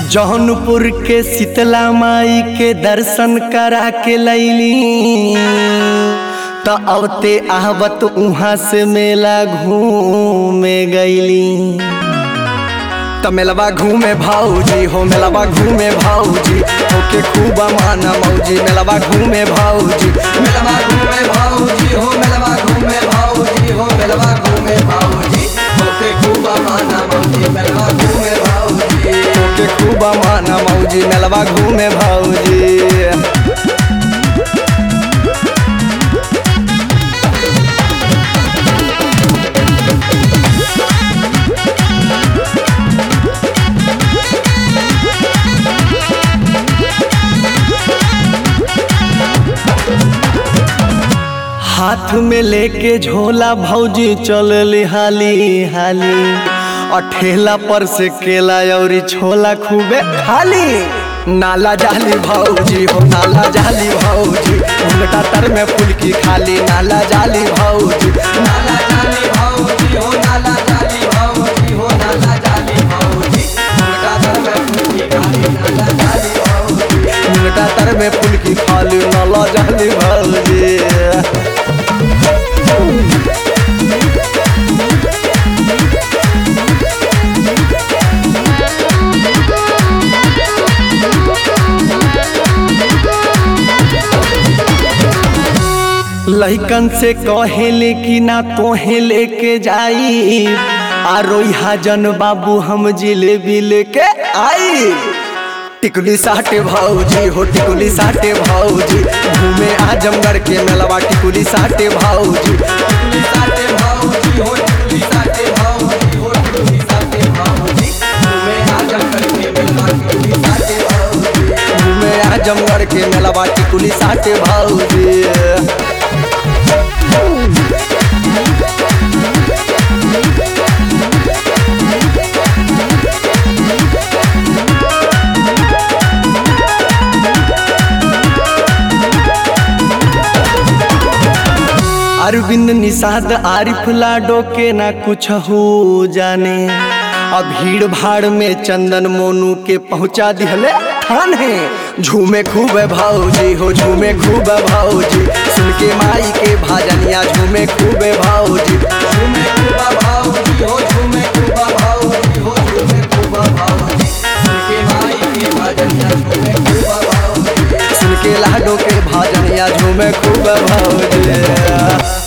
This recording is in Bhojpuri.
जौनपुर के शीतला माई के दर्शन करा के लैली त अवते आहवत उहाँ से मेला घूमे गईली त मेलवा घूमे भाऊजी हो मेलवा घूमे भाऊजी होके खूब माना मौजी मेलवा घूमे भाऊजी मेलवा घूमे भाऊजी हो मेलवा घूमे भाऊजी हो मेलवा घूमे भाऊजी होके खूब माना मौजी मेलवा घूमे भाऊजी होके खूब माना मौजी मेलवा घूमे भाऊजी हाथ में लेके झोला भौजी चल हाली हाली और ठेला पर से केला और छोला खूबे खाली नाला जाली भौजी हो नाला जाली भौजी उनका तर में फुलकी खाली नाला जाली भौजी नाला जाली भौजी हो नाला जाली भौजी हो नाला जाली भौजी उनका तर में फुलकी खाली नाला जाली भौजी उनका तर में फुलकी खाली नाला जाली भौजी लइकन से कहेले कि ना तोहे लेके जाई आ रोइहा जन बाबू हम जिलेबी लेके आई टिकुली साटे भाऊजी हो टिकुली साटे भाऊजी घूमे आजमगढ़ के मेलवा टिकुली साटे भाऊजी टिकुली साटे भाऊजी हो टिकुली साटे भाऊजी हो टिकुली साटे भाऊजी घूमे आजमगढ़ के मेलवा टिकुली साटे भाऊजी घूमे आजमगढ़ के मेलवा टिकुली साटे भाऊजी अरविंद निषाद आरिफ लाडो के ना कुछ हो जाने अब भीड़ भाड़ में चंदन मोनू के पहुंचा दिहले थाने झूमे खूब भाऊजी हो झूमे खूब भाऊजी सुन के माई के भाजनिया झूमे खूब भाऊजी झूमे खूब भाऊजी हो झूमे खूब भाऊजी हो झूमे खूब भाऊजी सुन के माई के भाजनिया झूमे खूब भाऊजी सुन के लाडो के भाजनिया झूमे खूब भाऊजी